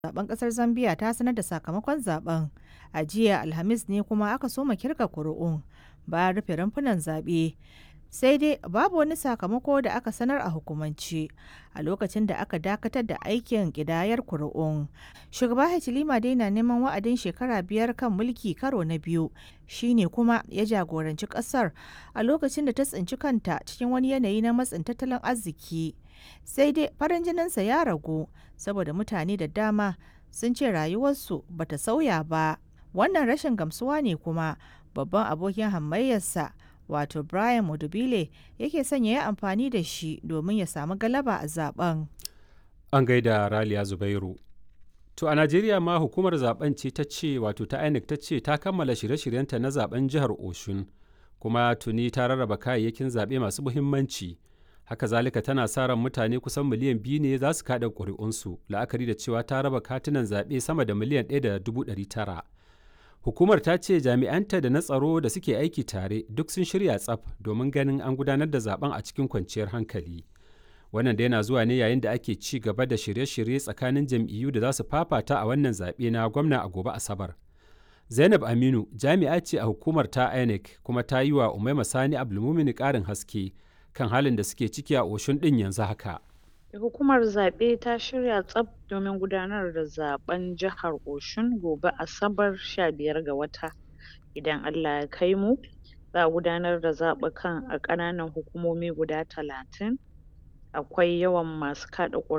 zaben kasar Zambia ta sanar da sakamakon zaben. A jiya Alhamis ne kuma aka soma kirga kuri'un bayan rufe rumfunan zaɓe. Sai dai babu wani sakamako da aka sanar a hukumance a lokacin da aka dakatar da aikin ƙidayar kuri'un. Shugaba Hichilema dai na neman wa'adin shekara biyar kan mulki karo na biyu shine kuma ya jagoranci ƙasar a lokacin da ta tsinci kanta cikin wani yanayi na matsin tattalin arziki. Sai dai farin jininsa ya ragu saboda mutane da dama sun ce rayuwarsu bata sauya ba. Wannan rashin gamsuwa ne kuma babban abokin hamayyarsa wato Brian Mudubile yake son ya yi amfani da shi domin ya samu galaba a zaben. An gaida Raliya Zubairu. To a Najeriya ma hukumar zaben ce ta ce wato ta INEC ta ce ta kammala shirye-shiryenta na zaben jihar Oshun kuma tuni ta rarraba kayayyakin zaɓe masu muhimmanci. Haka zalika tana sa ran mutane kusan miliyan biyu ne za su kaɗa ƙuri'unsu la'akari da cewa ta raba katunan zaɓe sama da miliyan ɗaya da dubu ɗari tara. Hukumar ta ce jami'anta da na tsaro da suke aiki tare duk sun shirya tsaf domin ganin an gudanar da zaben a cikin kwanciyar hankali. Wannan da yana zuwa ne yayin da ake ci gaba da shirye-shirye tsakanin jam'iyyu da za su fafata a wannan zaɓe na gwamna a gobe Asabar. Zainab Aminu jami'a ce a hukumar ta INEC kuma ta yi wa Umaima Sani Abdulmumini ƙarin haske kan halin da suke ciki a Oshun ɗin yanzu haka. Hukumar zaɓe ta shirya tsaf domin gudanar da zaben jihar Oshun gobe Asabar 15 ga wata. Idan Allah ya kai mu, za a gudanar da zaɓukan a ƙananan hukumomi guda talatin. Akwai yawan masu kaɗa ƙuri'a